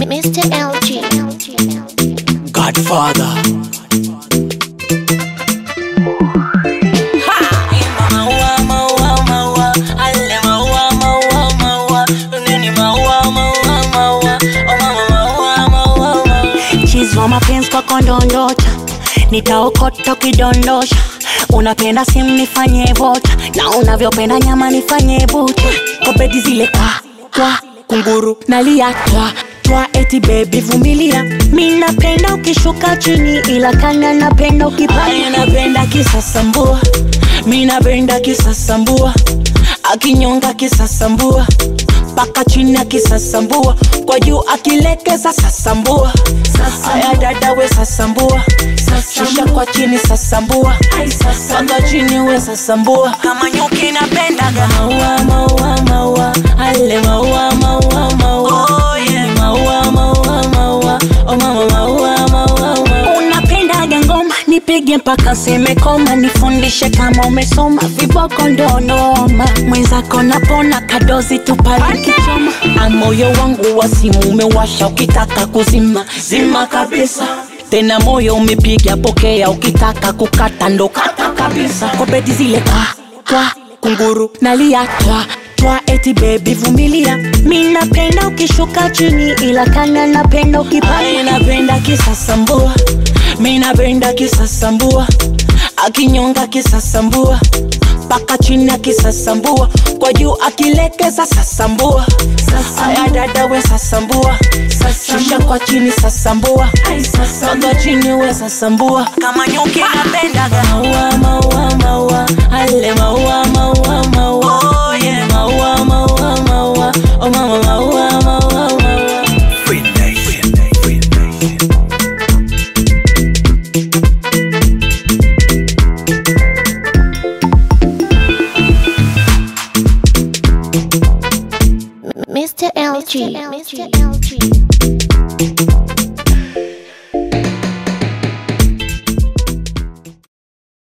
Mr. LG. Godfather. Maua, maua, maua, ale maua, maua, maua, nini maua, maua, maua, oh mama maua, maua, maua. Chizwa mapenzi kwa kondondocha, nitaokota ukidondosha. Unapenda simu nifanye vocha, na unavyopenda nyama nifanye bucha. Kwa bedi zile kwa kwa kunguru nalia twa twa, eti baby vumilia. Mi napenda ukishuka chini, ila kanya napenda ukipanda. Aya napenda kisasambua, mi napenda kisasambua, akinyonga kisasambua mpaka chini akisasambua, kwa juu akilekeza sasambua. Aya dada we sasambua, shusha kwa chini sasambua, mpaka chini we sasambua. Kama nyuki napendaga maua, maua, maua, ale maua, maua, maua, oh, yeah. maua, maua, maua, oh mama maua, maua, maua. Unapendaga ngoma nipige mpaka seme koma, nifundishe kama umesoma, viboko ndo noma. Mwenzako napona kadozi tupale kichoma. Ah, moyo wangu wa simu umewasha, ukitaka kuzima zima kabisa. Tena moyo umepiga, pokea, ukitaka kukata ndo kata kabisa. Kwa bedi zile kwa kwa kunguru nalia twa twa, eti baby vumilia. Mi napenda ukishuka chini, ila kanya napenda ukipanda. Ai, napenda kisasambua, mi napenda kisasambua, akinyonga kisasambua mpaka chini akisasambua, kwa juu akilekeza sasambua. Aya dada we sasambua, shusha kwa chini sasambua, mpaka chini we sasambua. Kama nyuki napendaga maua, maua, maua, ale maua, maua, maua, oh, yeah. maua, maua, maua, oh mama maua, maua, maua. Free Nation. Free Nation. Mr. LG. Mr. LG.